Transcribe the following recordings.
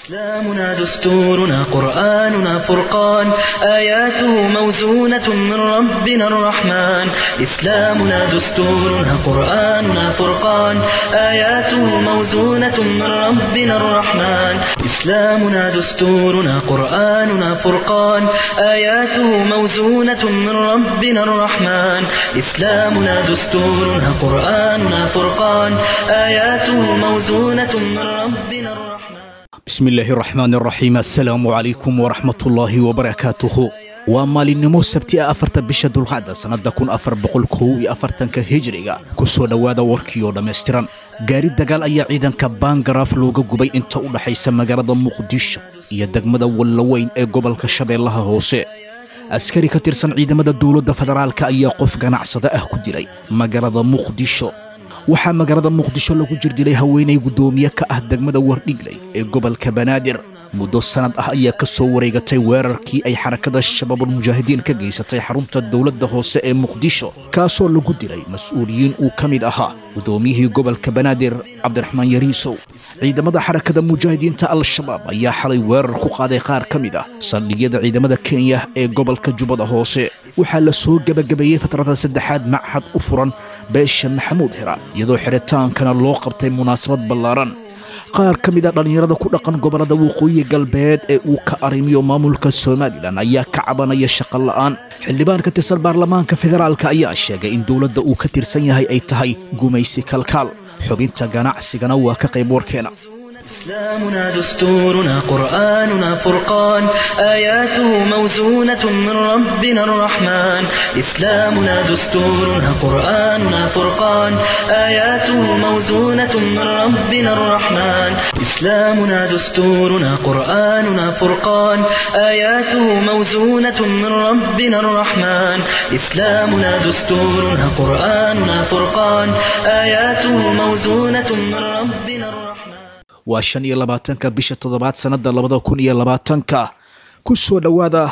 إسلامنا دستورنا قرآننا فرقان آياته موزونة من ربنا الرحمن إسلامنا دستورنا قرآننا فرقان آياته موزونة من ربنا الرحمن إسلامنا دستورنا قرآننا فرقان آياته موزونة من ربنا الرحمن إسلامنا دستورنا قرآننا فرقان آياته موزونة من ربنا الرحمن bismillaahi raxmaan raxiim assalaamu calaykum waraxmatullaahi wabarakaatuhu waa maalinimo sabti ah afarta bisha dulqacda sannada kun afar boqol kow iyo afartanka hijriga ku soo dhowaada warkii oo dhammaystiran gaari dagaal ayaa ciidanka baangaraaf looga gubay inta u dhaxaysa magaalada muqdisho iyo degmada wallaweyn ee gobolka shabeellaha hoose askari ka tirsan ciidamada dowladda federaalka ayaa qof ganacsada ah ku dilay magaalada muqdisho waxaa magaalada muqdisho lagu jirdilay haweenay guddoomiye ka ah degmada wardhigley ee gobolka banaadir muddo sannad ah ayaa ka soo wareegatay weerarkii ay xarakada shabaabulmujaahidiin ka geysatay xarunta dowladda hoose ee muqdisho kaasoo lagu dilay mas-uuliyiin uu ka mid ahaa guddoomiyihii gobolka banaadir cabdiraxmaan yariisow ciidamada xarakada mujaahidiinta al-shabaab ayaa xalay weerar ku qaaday qaar ka mid ah saldhigyada ciidamada kenya ee gobolka jubbada hoose waxaa la soo gebagabeeyey fatrada saddexaad machad u furan beesha maxamuud hira iyadoo xiritaankana loo qabtay munaasabad ballaaran qaar ka mid a dhallinyarada ku dhaqan gobollada waqooyi galbeed ee uu ka arrimiyo maamulka somalilan ayaa ka cabanaya shaqo la'aan xildhibaan ka tirsan baarlamaanka federaalka ayaa sheegay in dowladda uu ka tirsan yahay ay tahay gumaysi kalkaal xubinta ganacsigana waa ka qayb warkeena إسلامنا دستورنا قرآننا فرقان آياته موزونة من ربنا الرحمن إسلامنا دستورنا قرآننا فرقان آياته موزونة من ربنا الرحمن إسلامنا دستورنا قرآننا فرقان آياته موزونة من ربنا الرحمن إسلامنا دستورنا قرآننا فرقان آياته موزونة من ربنا الرحمن waa shan iyo labaatanka bisha toddobaad sannada labada kun iyo labaatanka ku soo dhowaada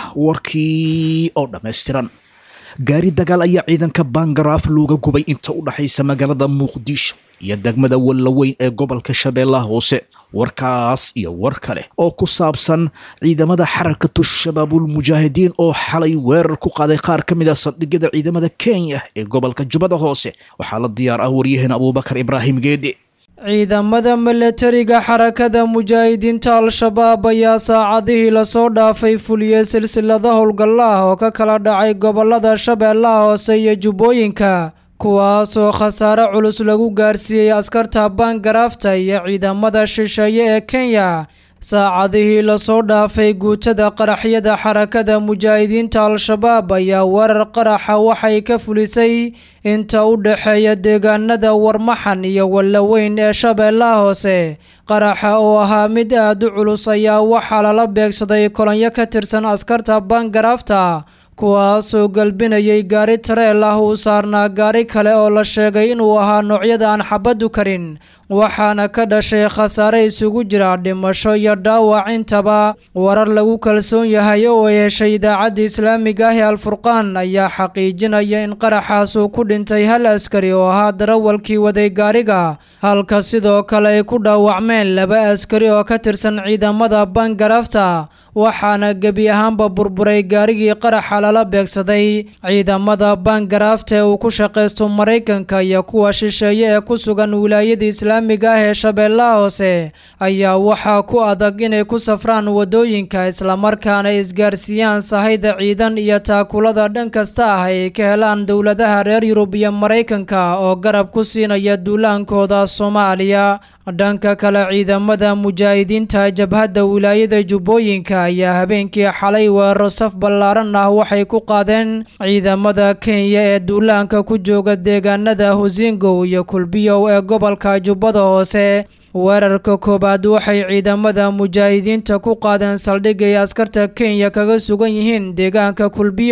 warkii oo dhammaystiran gaari dagaal ayaa ciidanka baangaraaf looga gubay inta u dhaxaysa magaalada muqdisho iyo degmada wallaweyn ee gobolka shabeellaha hoose warkaas iyo war kale oo ku saabsan ciidamada xarakatu shabaabulmujaahidiin oo xalay weerar ku qaaday qaar ka mid ah saldhigyada ciidamada kenya ee gobolka jubbada hoose waxaa la diyaar ah waryaheena abuubakar ibraahim geedi ciidamada milatariga xarakada mujaahidiinta al-shabaab ayaa saacadihii lasoo dhaafay fuliyey silsilada howlgalla ah oo ka kala dhacay gobolada shabeellaha hoose iyo jubbooyinka kuwaasoo khasaare culus lagu gaarsiiyey askarta baangaraafta iyo ciidamada shisheeye ee kenya saacadihii lasoo dhaafay guutada qaraxyada xarakada mujaahidiinta al-shabaab ayaa weerar qaraxa waxay ka fulisay inta u dhexeeya deegaanada warmaxan iyo wallaweyn ee shabeellaha hoose qaraxa oo ahaa mid aad u culus ayaa waxaa lala beegsaday kolonyo ka tirsan askarta baangaraafta kuwaasoo galbinayay gaari tareel ah uu saarnaa gaari kale oo la sheegay inuu ahaa noocyada aan xabaddu karin waxaana ka dhashay khasaare isugu jira dhimasho iyo dhaawac intaba warar lagu kalsoon yahay oo ay heshay idaacadda islaamiga ah ee alfurqaan ayaa xaqiijinaya in qaraxaas uu ku dhintay hal askari oo ahaa darawalkii waday gaariga halka sidoo kale ay ku dhaawacmeen laba askari oo ka tirsan ciidamada baangaraafta waxaana gebi ahaanba burburay gaarigii qaraxa lala beegsaday ciidamada baangaraafta ee uu ku shaqaysto maraykanka iyo kuwa shisheeye ee ku sugan wilaayada islaamiga ah ee shabeellaha hoose ayaa waxaa ku adag inay ku safraan waddooyinka islamarkaana isgaarsiiyaan sahayda ciidan iyo taakulada dhan kasta ah ay ka helaan dowladaha reer yurub iyo maraykanka oo garab ku siinaya duulaankooda soomaaliya dhanka kale ciidamada mujaahidiinta jabhadda wilaayada jubbooyinka ayaa habeenkii xalay weeraro saf ballaaran ah waxay ku qaadeen ciidamada kenya ee duulaanka ku jooga deegaanada husingow iyo kulbiyow ee gobolka jubbada hoose weerarka koowaad waxay ciidamada mujaahidiinta ku qaadeen saldhig ay askarta kenya kaga sugan yihiin deegaanka kulbiyow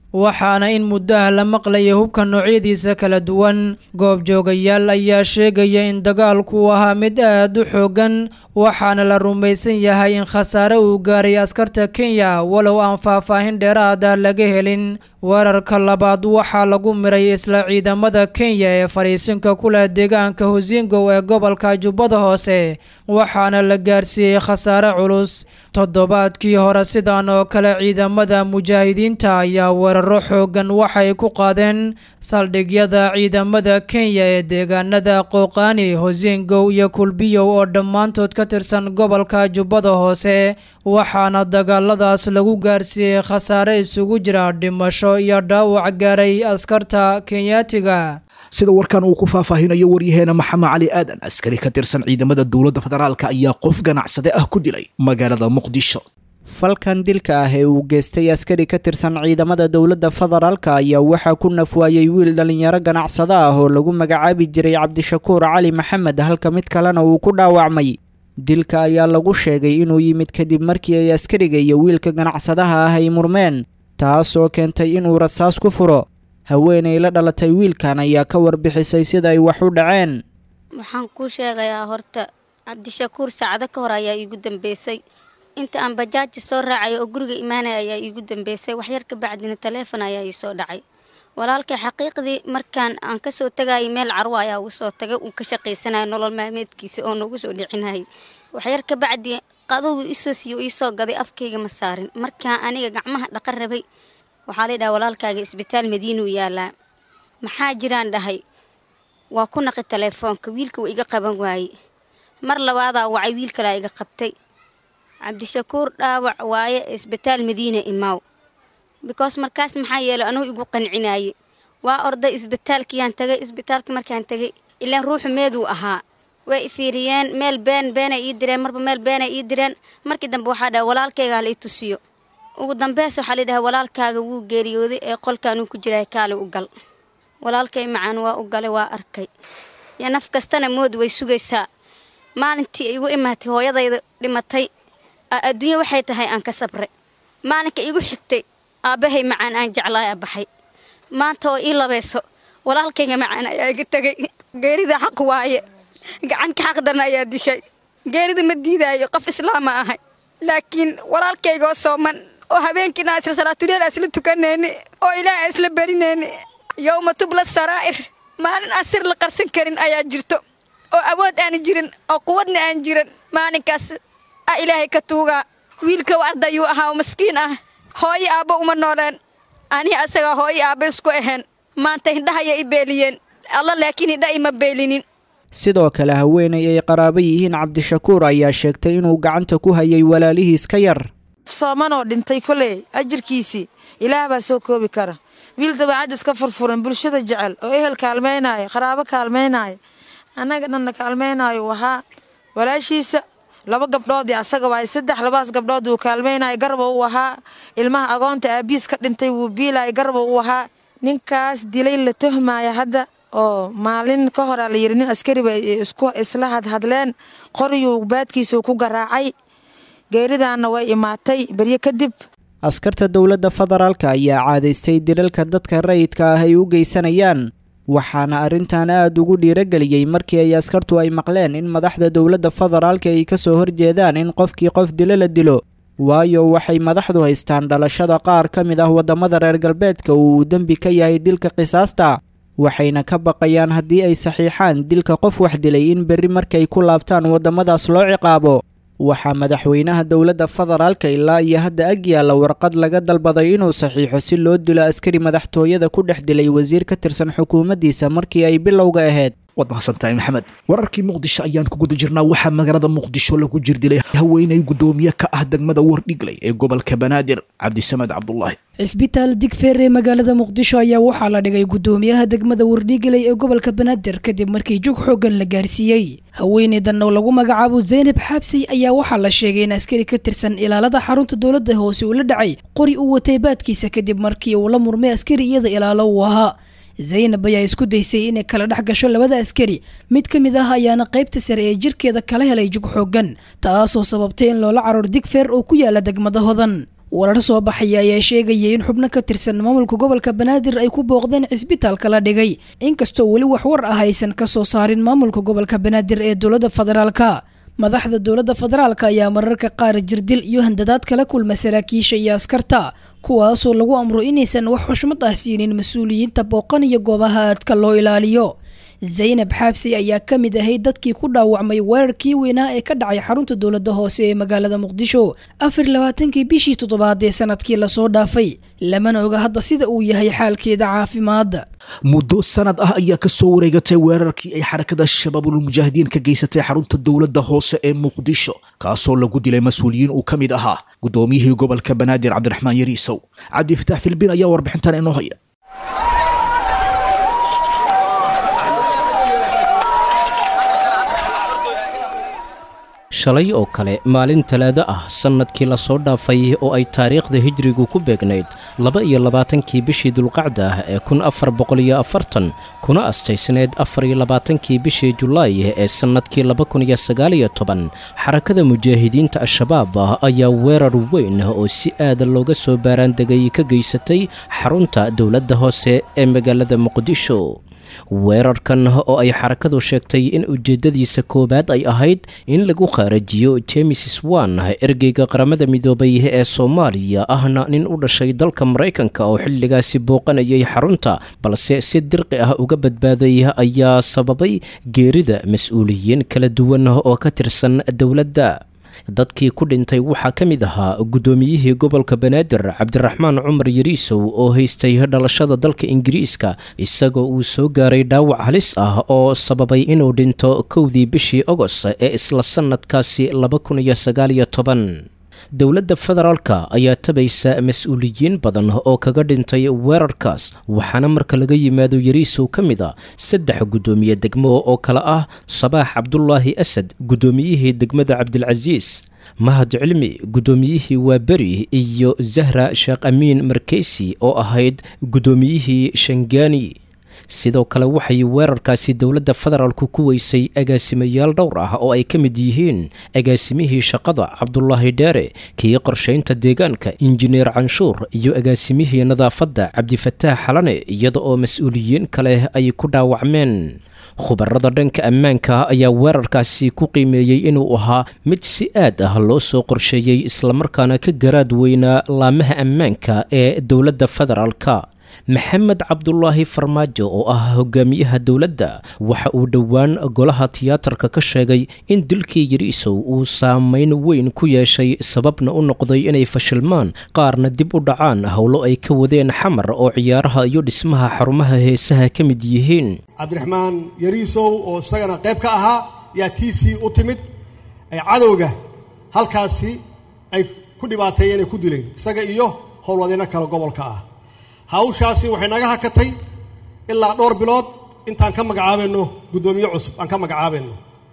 waxaana in muddaha la maqlaya hubka noocyadiisa kala duwan goobjoogayaal ayaa sheegaya in dagaalku ahaa mid aad u xoogan waxaana la rumaysan yahay in khasaare uu gaaray askarta kenya walow aan faahfaahin dheeraada laga helin weerarka labaad waxaa lagu miray isla ciidamada kenya ee fadhiisinka ku leh deegaanka hosingow ee gobolka jubbada hoose waxaana la gaarsiiyey khasaare culus toddobaadkii hore sidan oo kale ciidamada mujaahidiinta ayaa weeraro xoogan waxay ku qaadeen saldhigyada ciidamada kenya ee deegaanada qooqaani hosingow iyo kulbiyow oo dhammaantood ka tirsan gobolka jubbada hoose waxaana dagaaladaas lagu gaarsiiyey khasaare isugu jira dhimasho iyo dhaawac gaaray askarta kenyaatiga sida warkan uu ku faahfaahinayo waryaheena maxamed cali aadan askari ka tirsan ciidamada dowladda federaalka ayaa qof ganacsade ah ku dilay magaalada muqdisho falkan dilka ah ee uu geystay askari ka tirsan ciidamada dowladda federaalka ayaa waxaa ku nafwaayey wiil dhallinyaro ganacsado ah oo lagu magacaabi jiray cabdishakuur cali maxamed halka mid kalena uu ku dhaawacmay dilka ayaa lagu sheegay inuu yimid kadib markii ay askariga iyo wiilka ganacsadaha ah ay murmeen taas oo keentay inuu rasaas ku furo haweenay la dhalatay wiilkan ayaa ka warbixisay sida ay wax u dhaceen waxaan kuu sheegayaa horta cabdishakuur saacado ka hor ayaa iigu dambeysay inta aan bajaaji soo raacaya oo guriga imaanaya ayaa iigu dambeysay waxyar ka bacdina taleefon ayaa ii soo dhacay walaalkay xaqiiqdii markaan aan kasoo tagayay meel carwo ayaa ugu soo tagay uu ka shaqaysanaya nolol maalmeedkiisa oo noogu soo dhicinayay waxyar ka bacdi qadadu isoo siiyo iisoo gaday afkayga ma saarin markaan aniga gacmaha dhaqan rabay waxaa la dhaha walaalkaaga isbitaal madiinuu yaalaa maxaa jiraan dhahay waa ku naqi taleefoonka wiilka wuu iga qaban waaye mar labaadaa wacay wiil kalaa iga qabtay cabdishakuur dhaawac waaye isbitaal madiina imaaw bikoos markaas maxaa yeelay anugu igu qancinaaye waa orday isbitaalkiyaan tagay isbitaalka markaan tegay ilaan ruuxu meeduu ahaa way ifiiriyeen meel been beenay ii direen marba meel beenay ii direen markii dambe waxaa dhaha walaalkaygaa la ii tusiyo ugu dambeys waxaa la dhahay walaalkaaga wuu geeriyooday ee qolkaanuu ku jiray kaali u gal walaalkay macaan waa u galay waa arkay yo naf kastana mood way sugaysaa maalintii ay igu imaatay hooyadayda dhimatay adduunya waxay tahay aan ka sabray maalinka igu xigtay aabbahay macaan aan jeclaaya baxay maanta oo ii labayso walaalkayga macaan ayaa iga tegay geerida xaq waaye gacanka xaqdarna ayaa dishay geerida ma diidaayo qof islaama ahay laakiin walaalkaygoo sooman oo habeenkiina isla salaatuleel isla tukanayni oo ilaaha isla barinayni yowma tubla saraa'ir maalin aan sir la qarsan karin ayaa jirto oo awood aan jirin oo quwadna aan jiran maalinkaas a ilaahay ka tuugaa wiilka ardayuu ahaa oo maskiin ah hooyo aabbo uma nooleen anihi asagaa hooyo aabba isku ahayn maanta hindhahaya i beeliyeen alla laakiin hindha ima beelinin sidoo kale haweenay ay qaraabo yihiin cabdishakuur ayaa sheegtay inuu gacanta ku hayay walaalihiis ka yar soomanoo dhintay koley ajirkiisii ilaah baa soo koobi kara wiil dabeecad iska furfuran bulshada jecel oo ehel kaalmaynaayo qaraabo kaalmaynaayo annaga dhanna kaalmaynaayo uu ahaa walaashiisa laba gabdhoodii asaga waay saddex labaas gabdhood uu kaalmaynayo garba uu ahaa ilmaha agoonta aabiis ka dhintay wuu biilayo garba uu ahaa ninkaas dilay la tuhmaya hadda oo maalin ka horaa la yidhi nin askariba isku isla hadhadleen qoriyuu baadkiisuu ku garaacay geeridaanna way imaatay beryo kadib askarta dowladda federaalka ayaa caadaystay dilalka dadka rayidka ah ay u geysanayaan waxaana arrintan aad ugu dhiirageliyey markii ay askartu ay maqleen in madaxda dowladda federaalka ay ka soo horjeedaan in qofkii qof dilo la dilo waayo waxay madaxdu haystaan dhalashada qaar ka mid ah waddamada reer galbeedka uu uu dembi ka yahay dilka qisaasta waxayna ka baqayaan haddii ay saxiixaan dilka qof wax dilay in berri markay ku laabtaan waddamadaas loo ciqaabo waxaa madaxweynaha dowladda federaalka ilaa iyo hadda ag yaalla warqad laga dalbaday inuu saxiixo si loo dilo askari madaxtooyada ku dhex dilay wasiir ka tirsan xukuumaddiisa markii ay bilowga ahayd waad mahadsantahay maxamed wararkii muqdisho ayaan ku guda jirnaa waxaa magaalada muqdisho lagu jirdilay haweenay guddoomiye ka ah degmada wardhigley ee gobolka banaadir cabdisamed cabdulaahi cisbitaal digfeer ee magaalada muqdisho ayaa waxaa la dhigay guddoomiyaha degmada wardhigley ee gobolka banaadir kadib markii jug xoogan la gaarsiiyey haweeneydan oo lagu magacaabo zaynab xaabsey ayaa waxaa la sheegay in askari ka tirsan ilaalada xarunta dowladda hoose uu la dhacay qori uu watay baadkiisa kadib markii uu la murmay askari iyada ilaalo uu ahaa zaynab ayaa isku daysay inay kala dhex gasho labada askari mid ka mid ah ayaana qaybta sare ee jirkeeda kala helay jug xoogan taasoo sababtay in loola caroor digfeer oo ku yaala degmada hodan warar soo baxaya ayaa sheegaya in xubno ka tirsan maamulka gobolka banaadir ay ku booqdeen cisbitaalka la dhigay inkastoo weli wax war ah aysan ka soo saarin maamulka gobolka banaadir ee dowladda federaalka madaxda dowladda federaalka ayaa mararka qaar jirdil iyo handadaad kala kulma saraakiisha iyo askarta kuwaasoo lagu amro inaysan wax xushmad ah siinin mas-uuliyiinta booqan iyo goobaha aadka loo ilaaliyo zaynab xaabsi ayaa ka mid ahayd dadkii ku dhaawacmay weerarkii weynaa ee ka dhacay xarunta dowladda hoose ee magaalada muqdisho afar labaatankii bishii toddobaad ee sanadkii lasoo dhaafay lamana oga hadda sida uu yahay xaalkeeda caafimaad muddo sanad ah ayaa ka soo wareegatay weerarkii ay xarakada shabaabulmujaahidiin ka geysatay xarunta dowladda hoose ee muqdisho kaasoo lagu dilay mas-uuliyiin uu ka mid ahaa guddoomiyihii gobolka banaadir cabdiraxmaan yariisow cabdifataax filbin ayaa warbixintan inoo haya shalay oo kale maalin talaado ah sannadkii lasoo dhaafay oo ay taariikhda hijrigu ku beegnayd laba iyo labaatankii bishii dulqacda ah ee kun afar boqoliyo afartan kuna astaysneed afar iyo labaatankii bishii julaay ee sannadkii laba kun iyo sagaaliyo toban xarakada mujaahidiinta al-shabaab ayaa weerar weyn oo si aada looga soo baaraandegay ka geysatay xarunta dowladda hoose ee magaalada muqdisho weerarkan oo ay xarakadu sheegtay in ujeeddadiisa koowaad ay ahayd in lagu khaarajiyo jemes swan ergeyga qaramada midoobay ee soomaaliya ahna nin u dhashay dalka maraykanka oo xilligaasi booqanayay xarunta balse si dirqi ah uga badbaaday ayaa sababay geerida mas-uuliyiin kala duwan oo ka tirsan dowladda dadkii ku dhintay waxaa ka mid ahaa guddoomiyihii gobolka banaadir cabdiraxmaan cumar yariisow oo haystay dhalashada dalka ingiriiska isagoo uu soo gaaray dhaawac halis ah oo sababay inuu dhinto kowdii bishii ogos ee isla sannadkaasi laba kun iyo sagaaliyo toban dowladda federaalka ayaa tabaysa mas-uuliyiin badan oo kaga dhintay weerarkaas waxaana marka laga yimaado yariisow ka mid a saddex guddoomiye degmo oo kale ah sabaax cabdulaahi asad guddoomiyihii degmada cabdilcasiis mahad cilmi guddoomiyihii waaberi iyo zahra sheekh amiin markeysi oo ahayd guddoomiyihii shangaani sidoo kale waxay weerarkaasi dowladda federaalku ku weysay agaasimayaal dhowr ah oo ay ka mid yihiin agaasimihii shaqada cabdulaahi dheere kii qorshaynta deegaanka injineer canshuur iyo agaasimihii nadaafadda cabdifataax xalane iyada oo mas-uuliyiin kale ay ku dhaawacmeen khubarada dhanka ammaanka ayaa weerarkaasi ku qiimeeyey inuu ahaa mid si aad ah loo soo qorsheeyey islamarkaana ka garaad weynaa laamaha ammaanka ee dowladda federaalka maxamed cabdulaahi farmaajo oo ah hogaamiyaha dowladda waxa uu dhowaan golaha tiyaatarka ka sheegay in dilkii yariisow uu saameyn weyn ku yeeshay sababna u noqday inay fashilmaan qaarna dib u dhacaan howlo ay ka wadeen xamar oo ciyaaraha iyo dhismaha xarumaha heesaha ka mid yihiin cabdiraxmaan yariisow oo isagana qayb ka ahaa yaa tiisii u timid ay cadowga halkaasi ay ku dhibaateeyeen ay ku dileen isaga iyo howlwadeenno kale gobolka ah hawshaasi waxay naga hakatay ilaa dhowr bilood intaan ka magacaabayno guddoomiye cusub aan ka magacaabayno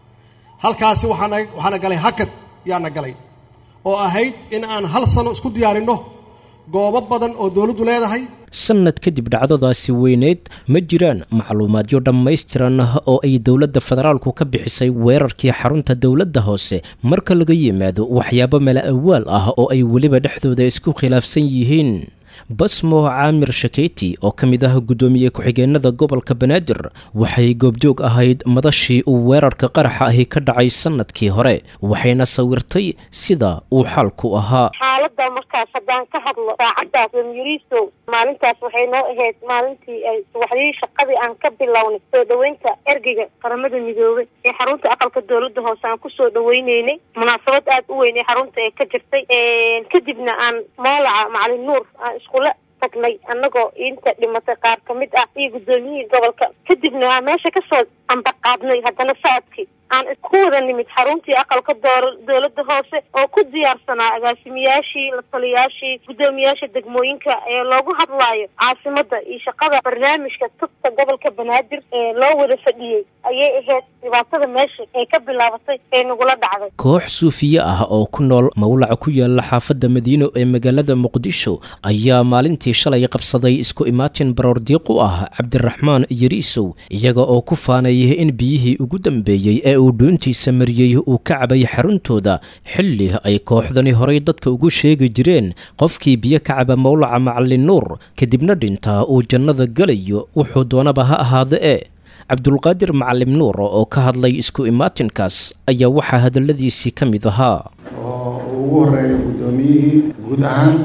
halkaasi waxaana waxaana galay hakad yaana galay oo ahayd in aan hal sano isku diyaarinno goobo badan oo dowladdu leedahay sannad kadib dhacdadaasi weyneed ma jiraan macluumaadyo dhammaystiran oo ay dowladda federaalku ka bixisay weerarkii xarunta dowladda hoose marka laga yimaado waxyaabo mala awaal ah oo ay weliba dhexdooda isku khilaafsan yihiin basmo caamir shakeyti oo ka mid ah guddoomiye ku-xigeenada gobolka banaadir waxay goobjoog ahayd madashii uu weerarka qaraxa ahi ka dhacay sannadkii hore waxayna sawirtay sida uu xaalku ahaa xaaladda markaas haddaan ka hadlo saacaddaas yariisow maalintaas waxay noo ahayd maalintii ay subaxdii shaqadii aan ka bilownay soo dhoweynta ergeyga qaramada midoobay ee xarunta aqalka dowladda hoose aan kusoo dhaweyneynay munaasabad aada u weyn ee xarunta ee ka jirtay kadibna aan moolaca macalin nuur aan iskula tagnay annagoo inta dhimatay qaar ka mid ah iyo guddoomiyihii gobolka kadibna aan meesha kasoo ambaqaadnay haddana socodkii aan ku wada nimid xaruntii aqalka doo dowladda hoose oo ku diyaarsanaa agaasimiyaashii la taliyaashii guddoomiyaasha degmooyinka ee loogu hadlaayo caasimadda iyo shaqada barnaamijka tubta gobolka banaadir ee loo wada fadhiyey ayay ahayd dhibaatada meesha ee ka bilaabatay ee nagula dhacday koox suufiye ah oo ku nool mawlaca ku yaala xaafadda madiino ee magaalada muqdisho ayaa maalintii shalay qabsaday isku imaatin baroordiiq u ah cabdiraxmaan yariisow iyaga oo ku faanayay in biyihii ugu dambeeyey ee ee uu dhuuntiisa mariyey uu ka cabay xaruntooda xilli ay kooxdani horay dadka ugu sheegi jireen qofkii biyo ka caba mowlaca macalin nuur kadibna dhintaa uu jannada gelayo wuxuu doonaba ha ahaada e cabdulqaadir macalim nuur oo ka hadlay isku imaatinkaas ayaa waxaa hadalladiisii ka mid ahaa oo uu ugu horeeyo guddoomiyihii guud ahaan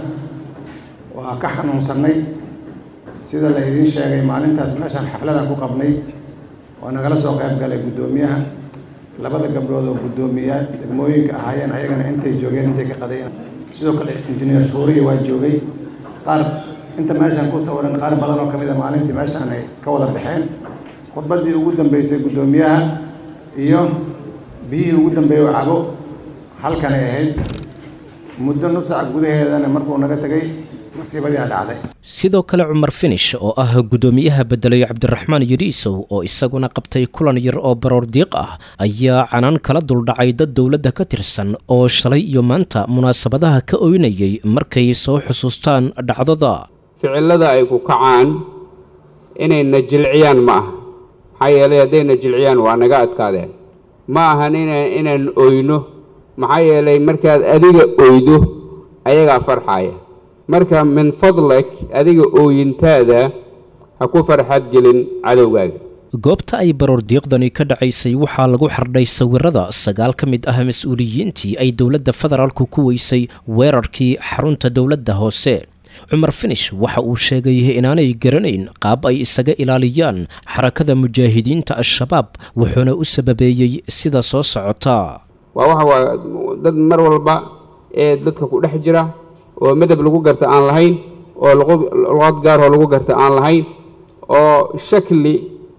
waa ka xanuunsannay sida la idiin sheegay maalintaas meeshaan xafladan ku qabnay waa nagala soo qayb galay guddoomiyaha labada gabdhood oo guddoomiya degmooyinka ahaayeen ayagana intay joogeen intay ka qadayeen sidoo kale injineer shuuriya waa joogay qaar inta meeshaan ku sawiran qaar badan oo ka mid a maalintii meeshaan ay ka wada baxeen khudbaddii ugu dambeysay guddoomiyaha iyo biyihii ugu dambeeyey oo cabo halkanay ahayd muddo nusac gudaheedana markuu naga tegay masiibadii a dhacday sidoo kale cumar finish oo ah guddoomiyaha bedelay cabdiraxmaan yidhiisow oo isaguna qabtay kulan yar oo baroor diiq ah ayaa canaan kala duldhacay dad dowladda ka tirsan oo shalay iyo maanta munaasabadaha ka oynayay markay soo xusuustaan dhacdada ficillada ay ku kacaan inayna jilciyaan ma aha maxaa yeelay haddayna jilciyaan waa naga adkaadeen ma ahan ina inaan oyno maxaa yeelay markaad adiga oydo ayagaa farxaya marka min fadlak adiga ooyintaada ha ku farxad gelin cadowgaaga goobta ay baroor diiqdani ka dhacaysay waxaa lagu xardhay sawirada sagaal ka mid ah mas-uuliyiintii ay dowladda federaalku ku weysay weerarkii xarunta dowladda hoose cumar finish waxa uu sheegay inaanay garanayn qaab ay isaga ilaaliyaan xarakada mujaahidiinta al-shabaab wuxuuna u sababeeyey sida soo socota waa waxa waa dad mar walba ee dadka ku dhex jira oo midab lagu garta aan lahayn oo luqad gaaroo lagu garta aan lahayn oo shakli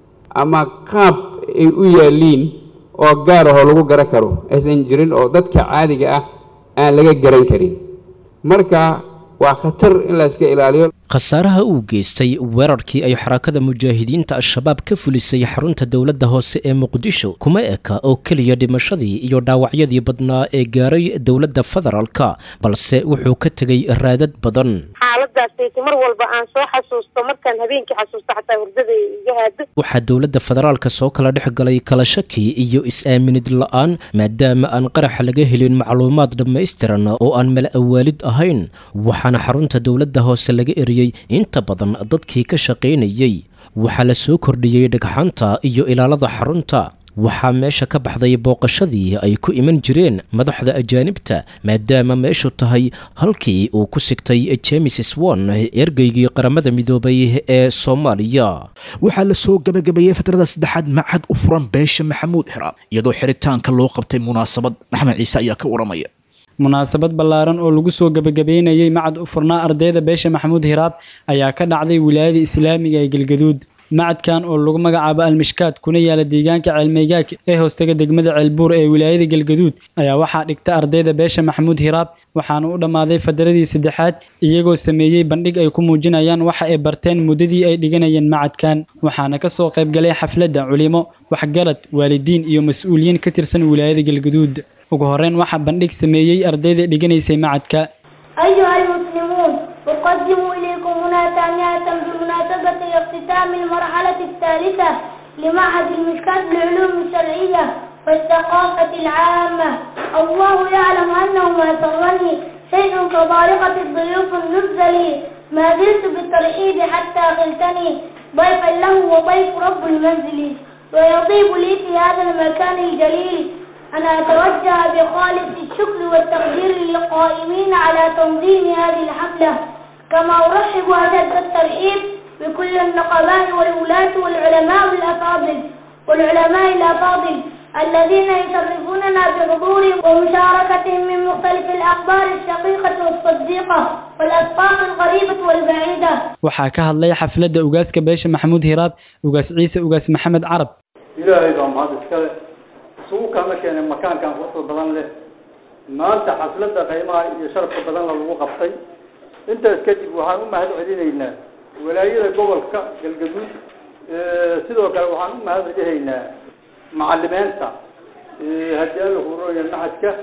ama qaab ay u yaaliin oo gaar ahoo lagu garan karo aysan jirin oo dadka caadiga ah aan laga garan karin marka waa khatar in la iska ilaaliyo khasaaraha uu geystay weerarkii ay xarakada mujaahidiinta al-shabaab ka fulisay xarunta dowladda hoose ee muqdisho kuma eka oo keliya dhimashadii iyo dhaawacyadii badnaa ee gaaray dowladda federaalka balse wuxuu ka tegay raadad badan xaaladaasaysi mar walba aan soo xasuusto markaan habeenkii xasuusto xataa hurdada iga haado waxaa dowladda federaalka soo kala dhex galay kala shaki iyo is-aaminid la-aan maadaama aan qaraxa laga helin macluumaad dhammaystiran oo aan mala awaalid ahayn waxaana xarunta dowladda hoose laga eriyey inta badan dadkii ka shaqaynayey waxaa la soo kordhiyey dhagxaanta iyo ilaalada xarunta waxaa meesha ka baxday booqashadii ay ku iman jireen madaxda ajaanibta maadaama meeshu tahay halkii uu ku sigtay jemes swon ergeygii qaramada midoobay ee soomaaliya waxaa la soo gabagabeeyey fatrada saddexaad macad u furan beesha maxamuud hiraab iyadoo xiritaanka loo qabtay munaasabad maxamed ciise ayaa ka waramaya munaasabad ballaaran oo lagu soo gebagabeynayey macad u furnaa ardayda beesha maxamuud hiraab ayaa ka dhacday wilaayada islaamiga ee galgaduud macadkan oo lagu magacaabo almishkaad kuna yaala deegaanka ceelmeygaag ee hoostaga degmada ceelbuur ee wilaayada galgaduud ayaa waxaa dhigta ardayda beesha maxamuud hiraab waxaana u dhammaaday fadaradii saddexaad iyagoo sameeyey bandhig ay ku muujinayaan waxa ay barteen muddadii ay dhiganayeen macadkan waxaana kasoo qaybgalay xafladda culimo waxgarad waalidiin iyo mas-uuliyiin ka tirsan wilaayada galgaduud ugu horeyn waxaa bandhig sameeyey ardayda dhiganaysay macadka أيها المسلمون أقدم إليكم هنا تهنئة بمناسبة اختتام المرحلة الثالثة لمعهد المشكاة للعلوم الشرعية والثقافة العامة الله يعلم أنه ما سرني شيء كبارقة الضيوف النزل ما زلت بالترحيب حتى خلتني ضيفا له وضيف رب المنزل ويطيب لي في هذا المكان الجليل أن أتوجه بخالص الشكر والتقدير للقائمين على تنظيم هذه الحفلة كما أرحب أشد الترحيب بكل النقباء والولاة والعلماء الأفاضل والعلماء الأفاضل الذين يشرفوننا بحضورهم ومشاركتهم من مختلف الأخبار الشقيقة والصديقة والأسباط القريبة والبعيدة waxaa ka hadlay xafladda ugaaska beesha maxamuud hiraab ugaas ciise ugaas maxamed carab ilaahay baa mahad iskale isugu kama keenay makaankan quruxda badan leh maanta xafladda qiimaha iyo sharafka badanla lagu qabtay intaas kadib waxaan u mahad celinaynaa walaayada gobolka galgaduud sidoo kale waxaan u mahad celinaynaa macalimiinta haddii alla hurooya maxadka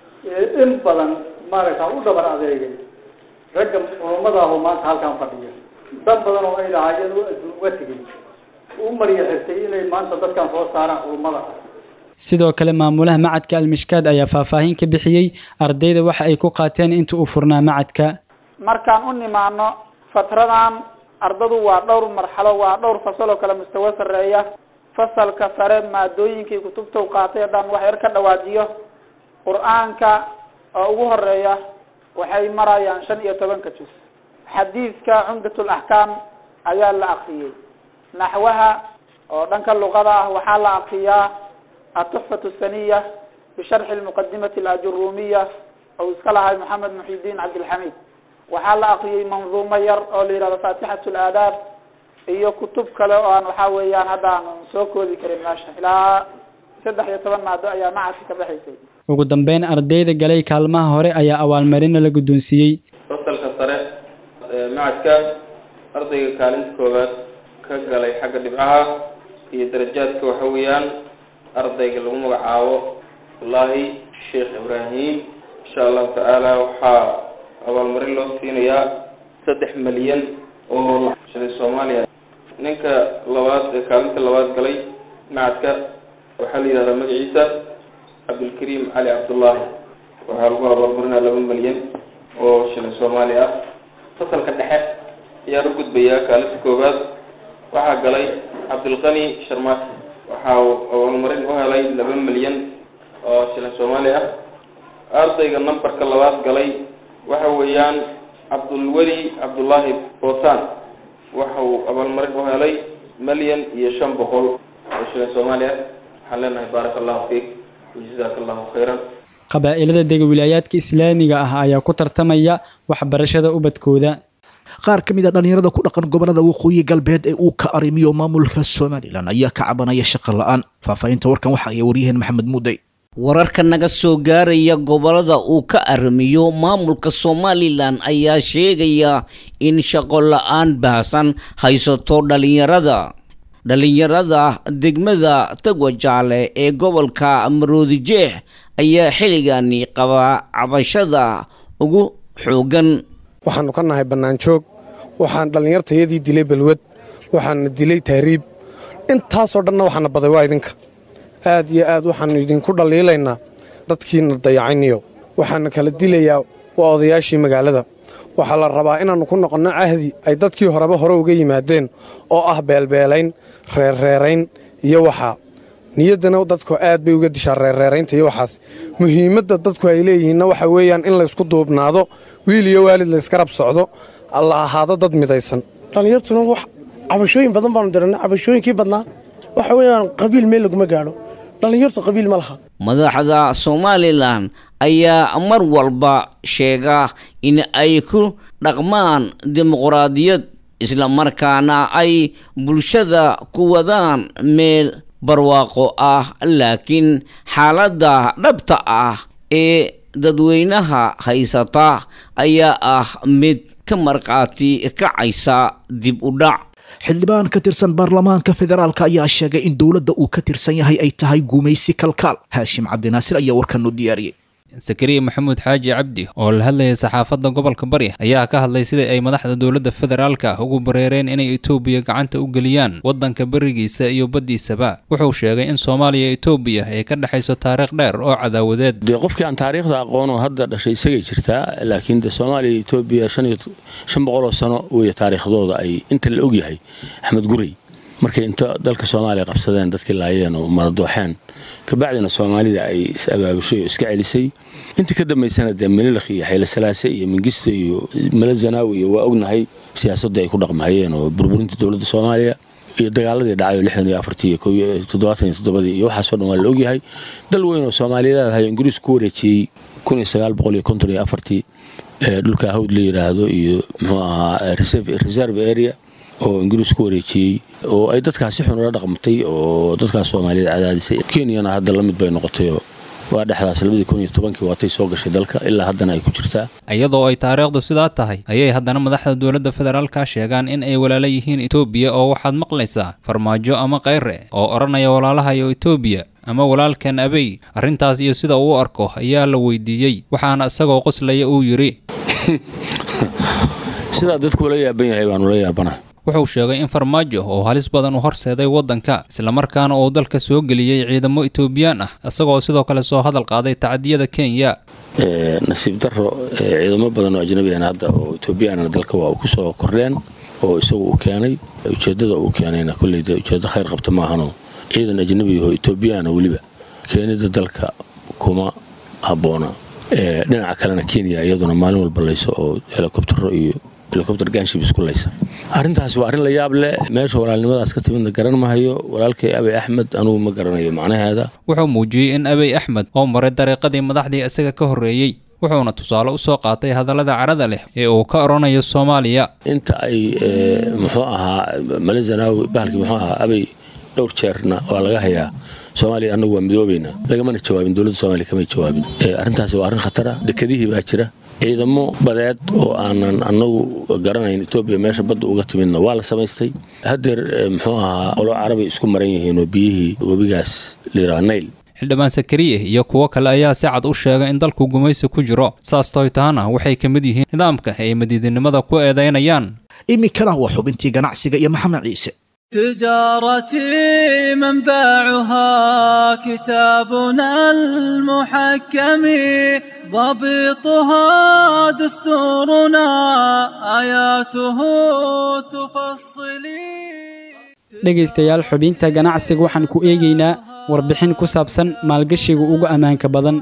in badan maaragta u dhabar adeegay ragga culummadaahoo maanta halkan fadhiya dad badan oo ay lahaayeen oo adduun uga tegay u marya xirtay inay maanta dadkan soo saaraan culummada ah sidoo kale maamulaha macadka almishkaad ayaa faahfaahin ka bixiyey ardayda waxa ay ku qaateen inta uu furnaa macadka markaan u nimaano fatradan ardadu waa dhowr marxalo waa dhowr fasal oo kale mustawo sarreeya fasalka sare maadooyinkii kutubta u qaatay haddaan wax yar ka dhawaajiyo qur-aanka oo ugu horeeya waxay marayaan shan iyo tobanka juz xadiidka cumdatul axkaam ayaa la akriyey naxwaha oo dhanka luqada ah waxaa la akriyaa atuxfatu saniya bisharxi lmuqadimati alajurumiya oo iska lahay maxamed muxidiin cabdilxamiid waxaa la akriyey manduumo yar oo la yihahdo faatixatu laadaab iyo kutub kale oo aan waxaa weeyaan hadda aanu soo koodi karin meesha ilaa saddex iyo toban maado ayaa macadka ka baxaysay ugu dambeyn ardayda galay kaalmaha hore ayaa abaalmarina la guddoonsiiyey fasalka sare ee macadka ardayga kaalinta koowaad ka galay xagga dhibcaha iyo darajaadka waxa weeyaan ardayga lagu magacaabo wallaahi sheekh ibraahim insha allahu tacaala waxaa abaalmarin loo siinayaa saddex milyan oo shilin soomaaliya ninka labaad ee kaalinta labaad galay macadka waxaa la yidhahdaa magaciisa cabdilkariim cali cabdullaahi waxaa lagu abaalmarinaa laba milyan oo shilin soomaali ah fasalka dhexe ayaa la gudbayaa kaalinta koowaad waxaa galay cabdilqani sharmaati waxa uu abaalmarin u helay laba milyan oo shilin soomaali ah ardayga numberka labaad galay waxa weeyaan cabdulweli cabdullaahi boosan waxa uu abaalmarin u helay milyan iyo shan boqol oo shilin soomaali ah waxaan leenahay baaraka allahu fiik wajazaaka allahu khayran qabaa'ilada dega wilaayaadka islaamiga ah ayaa ku tartamaya waxbarashada ubadkooda qaar ka mid a dhallinyarada ku dhaqan gobolada waqooyi galbeed ee uu ka arrimiyo maamulka somalilan ayaa ka cabanaya shaqo la-aan faahfaahinta warkan waxa ay waryaheen maxamed muudey wararka naga soo gaaraya gobolada uu ka arrimiyo maamulka somalilan ayaa sheegaya in shaqo la-aan baahsan haysato dhallinyarada dhallinyarada degmada tagwajaale ee gobolka maroodijeex ayaa xilligani qabaa cabashada ugu xoogan waxaannu ka nahay bannaanjoog waxaan dhallinyartayadii dilay balwad waxaana dilay tahriib intaasoo dhanna waxaana baday waa idinka aad iyo aad waxaannu idinku dhalliilaynaa dadkiina dayacayniyo waxaana kala dilayaa waa odayaashii magaalada waxaa la rabaa inaannu ku noqonno cahdi ay dadkii horeba hore uga yimaadeen oo ah beelbeelayn reerreerayn iyo waxaa niyaddana dadku aad bay uga dishaa reerreeraynta iyo waxaas muhiimadda dadku ay leeyihiinna waxa weeyaan in laysku duubnaado wiil iyo waalid layskarab socdo la ahaado dad midaysan dhallinyartuna wax cabashooyin badan baanu dirannay cabashooyinkii badnaa waxa weeyaan qabiil meel laguma gaadho dhallinyartu qabiil ma laha madaxda somalilan ayaa mar walba sheega in ay ku dhaqmaan dimuqraadiyad islamarkaana ay bulshada ku wadaan meel barwaaqo ah laakiin xaaladda dhabta ah ee dadweynaha haysata ayaa ah mid ka markhaati kacaysa dib u dhac xildhibaan ka tirsan baarlamaanka federaalk ayaa sheegay in dowladda uu ka tirsan yahay ay tahay gumaysi kalkaal haashim cabdinaasir ayaa warkan noo diyaariyey sakariya maxamuud xaaji cabdi oo la hadlayay saxaafadda gobolka bari ayaa ka hadlay sida ay madaxda dowladda federaalka ugu bareereen inay etoobiya gacanta u geliyaan waddanka berigiisa iyo baddiisaba wuxuu sheegay in soomaaliya etoobiya ay ka dhexayso taariikh dheer oo cadaawadeed dee qofkii aan taariikhda aqoonoo hadda dhashay isagay jirtaa laakiin de soomaaliya iyo etoobiya shan boqoloo sano weeye taariikhdooda ay inta la ogyahay axmed gurey markay inta dalka soomaaliya qabsadeen dadkii laayeen oo maradooxeen kabacdina soomaalida ay is abaabushay oo iska celisay intii ka dambaysana dee melilakh iyo xayle salaase iyo mingisto iyo mele zanaawi iyo waa ognahay siyaasadda ay ku dhaqmahayeen oo burburinta dowladda soomaaliya iyo dagaaladii dhacay oo lixdan iyo afartii iyo toddobaatan iyo toddobadii iyo waxaasoo dhan waa la ogyahay dal weyn oo soomaaliyeed ahay ingiriisku ku wareejiyey kun iyo sagaal boqol iyo konton iyo afartii dhulka hawd la yidhaahdo iyo muxuu ahaa reserve area oo ingiriis ku wareejiyey oo ay dadkaasi xun ula dhaqmatay oo dadkaas soomaaliyeed cadaadisay kenyana hadda la mid bay noqotayoo waa dhexdaas labadii kun iyo tobankii waatay soo gashay dalka ilaa haddana ay ku jirtaa iyadoo ay taariikhdu sidaa tahay ayay haddana madaxda dowladda federaalka sheegaan in ay walaalo yihiin etoobiya oo waxaad maqlaysaa farmaajo ama kayre oo odhanaya walaalahayo etoobiya ama walaalkan abey arrintaas iyo sida uu arko ayaa la weydiiyey waxaana isagoo qoslaya uu yidhi sidaa dadku ula yaaban yahay baanu la yaabana wuxuu sheegay in farmaajo oo halis badan u horseeday waddanka islamarkaana uu dalka soo geliyey ciidamo etoobiyaan ah isagoo sidoo kale soo hadal qaaday tacadiyada kenya nasiib daro ciidamo badan oo ajnabigan hadda oo etoobiyaana dalka waa ku soo kordheen oo isagu uu keenay ujeeddada uu keenayna kolleyda ujeeddo khayr qabta maahano ciidan ajnabi oo etoobiyaana weliba keenida dalka kuma habboona dhinaca kalena kenya iyaduna maalin walba layso oo helikobtaro iyo helikobter ganship isku laysa arrintaasi waa arrin la yaab leh meesha walaalnimadaas ka timidna garan mahayo walaalkay abay axmed anugu ma garanayo macnaheeda wuxuu muujiyey in abay axmed oo maray dariiqadii madaxdii isaga ka horreeyey wuxuuna tusaale u soo qaatay hadallada carada leh ee uu ka odhanayo soomaaliya inta ay muxuu ahaa male zanaawi bahalkii muxuu ahaa abay dhowr jeerna waa laga hayaa soomaaliya annagu waa midoobaynaa lagamana jawaabin dowladda soomaliya kamay jawaabin arrintaasi waa arrin khatara dekedihii baa jira ciidamo badeed oo aanan annagu garanayn etoobiya meesha badda uga timidna waa la samaystay haddeer muxuu ahaa qolo carabi isku maran yihiin oo biyihii webigaas liraa nail xildhibaan sakariye iyo kuwo kale ayaa si cad u sheegay in dalku gumaysi ku jiro saas toytaana waxay ka mid yihiin nidaamka ay madiidinimada ku eedaynayaan iminkana waa xubintii ganacsiga iyo maxamed ciise تجارتي منبعها كتابنا المحكم ضبطها دستورنا آياته تفصلي dhegaystayaal xubinta ganacsiga waxaan ku eegaynaa warbixin ku saabsan maalgashiga ugu ammaanka badan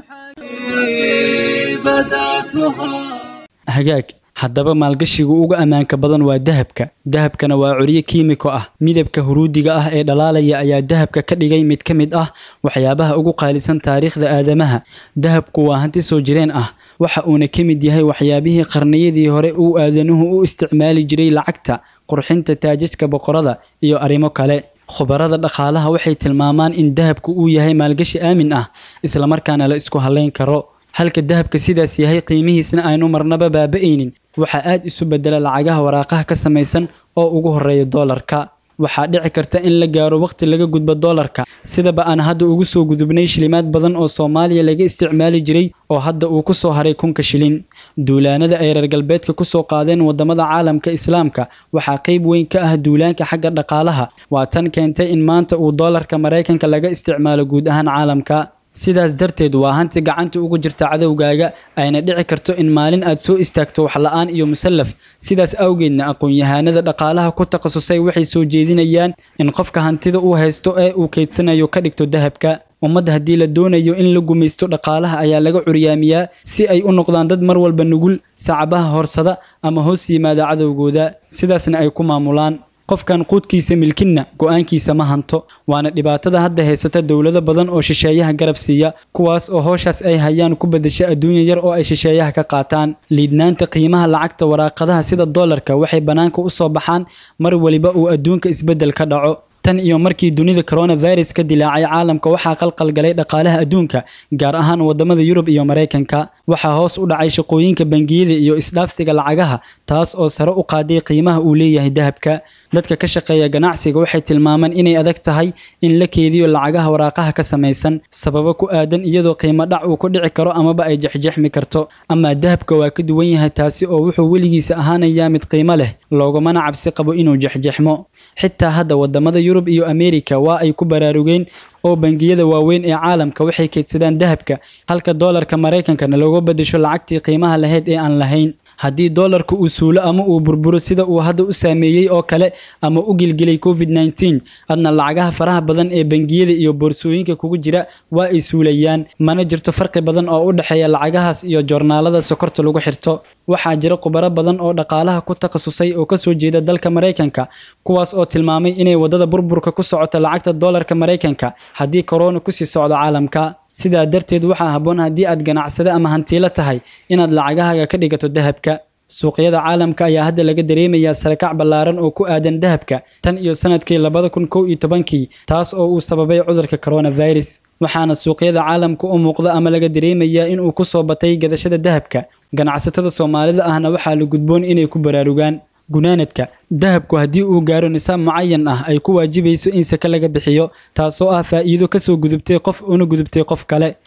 hagaag haddaba maalgashiga ugu ammaanka badan waa dahabka dahabkana waa curyo kiimiko ah midabka huruudiga ah ee dhalaalaya ayaa dahabka ka dhigay mid ka mid ah waxyaabaha ugu qaalisan taariikhda aadamaha dahabku waa hanti soo jireen ah waxa uuna ka mid yahay waxyaabihii qarniyadii hore uu aadanuhu u isticmaali jiray lacagta qurxinta taajajka boqorada iyo arrimo kale khubarada dhaqaalaha waxay tilmaamaan in dahabku uu yahay maalgashi aamin ah islamarkaana la isku halayn karo halka dahabka sidaas yahay qiimihiisna aynu marnaba baaba'aynin waxaa aad isu bedela lacagaha waraaqaha ka samaysan oo ugu horeeya doolarka waxaa dhici karta in la gaaro waqti laga gudbo doolarka sidaba aan hadda ugu soo gudubnay shilimaad badan oo soomaaliya laga isticmaali jiray oo hadda uu ku soo haray kunka shilin duulaanada ay reer galbeedka ku soo qaadeen wadamada caalamka islaamka waxaa qayb weyn ka ah duulaanka xagga dhaqaalaha waa tan keentay in maanta uu doolarka maraykanka laga isticmaalo guud ahaan caalamka sidaas darteed waa hanti gacanta ugu jirta cadowgaaga ayna dhici karto in maalin aad soo istaagto waxla-aan iyo musallaf sidaas awgeedna aqoon-yahanada dhaqaalaha ku takhasusay waxay soo jeedinayaan in qofka hantida uu haysto ee uu kaydsanayo ka dhigto dahabka ummadda haddii la doonayo in la gumaysto dhaqaalaha ayaa laga curyaamiyaa si ay u noqdaan dad mar walba nugul sacabaha horsada ama hoos yimaada cadowgooda sidaasna ay ku maamulaan qofkan quudkiisa milkinna go-aankiisa ma hanto waana dhibaatada hadda haysata dowlado badan oo shisheeyaha garab siiya kuwaas oo howshaas ay hayaan ku bedasho adduunya yar oo ay shisheeyaha ka qaataan liidnaanta qiimaha lacagta waraaqadaha sida doolarka waxay bannaanka u soo baxaan mar waliba uu adduunka isbeddel ka dhaco tan iyo markii dunida coronavirus ka dilaacay caalamka waxaa qalqalgalay dhaqaalaha adduunka gaar ahaan wadamada yurub iyo maraykanka waxaa hoos u dhacay shaqooyinka bangiyada iyo isdhaafsiga lacagaha taas oo sare u qaaday qiimaha uu leeyahay dahabka dadka ka shaqeeya ganacsiga waxay tilmaamaan inay adag tahay in la keediyo lacagaha waraaqaha ka samaysan sababo ku aadan iyadoo qiimo dhac uu ku dhici karo amaba ay jexjexmi karto amaa dahabka waa ka duwan yahay taasi oo wuxuu weligiisa ahaanayaa mid qiimo leh loogumana cabsi qabo inuu jexjexmo xitaa hadda wadamada yurub iyo ameerika waa ay ku baraarugeen oo bangiyada waaweyn ee caalamka waxay kaydsadaan dahabka halka doolarka maraykankana looga bedesho lacagtii qiimaha lahayd ee aan lahayn haddii doolarka uu suulo ama uu burburo sida uu hadda u saameeyey oo kale ama u gilgilay covid nneteen adna lacagaha faraha badan ee bangiyada iyo boorsooyinka kugu jira waa ay suulayaan mana jirto farqi badan oo u dhexeeya lacagahaas iyo joornaalada sokorta lagu xirto waxaa jira khubaro badan oo dhaqaalaha ku takhasusay oo kasoo jeeda dalka maraykanka kuwaas oo tilmaamay inay wadada burburka ku socoto lacagta doolarka maraykanka haddii korona kusii socdo caalamka sidaa darteed waxaa habboon haddii aad ganacsade ama hantiilo tahay inaad lacagahaaga ka dhigato dahabka suuqyada caalamka ayaa hadda laga dareemayaa sarakac ballaaran oo ku aadan dahabka tan iyo sanadkii labada kun kow iyo tobankii taas oo uu sababay cudurka coronavirus waxaana suuqyada caalamka u muuqda ama laga dareemayaa inuu ku soo batay gadashada dahabka ganacsatada soomaalida ahna waxaa la gudboon inay ku baraarugaan gunaanadka dahabku haddii uu gaaro nisaab mucayan ah ay ku waajibayso in sake laga bixiyo taasoo ah faa'iido kasoo gudubtay qof una gudubtay qof kale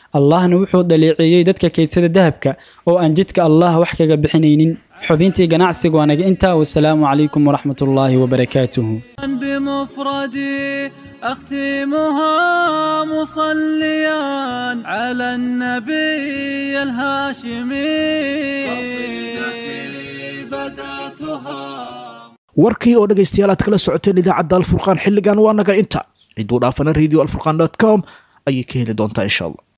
allahna wuxuu dhaleeceeyey dadka kaydsada dahabka oo aan jidka allah wax kaga bixinaynin xubintii ganacsiga waa naga intaa wasalaamu calaykum waraxmat ullaahi wabarakaatuhu بمفردي أختمها مصليا على النبي الهاشمي قصيدتي بدأتها warkii oo dhegaystayaal aad kala socoteen idaacadda alfurqaan xilligan waa naga inta ciduu dhaafana radio alfurqan com ayay ka heli doontaa insha allah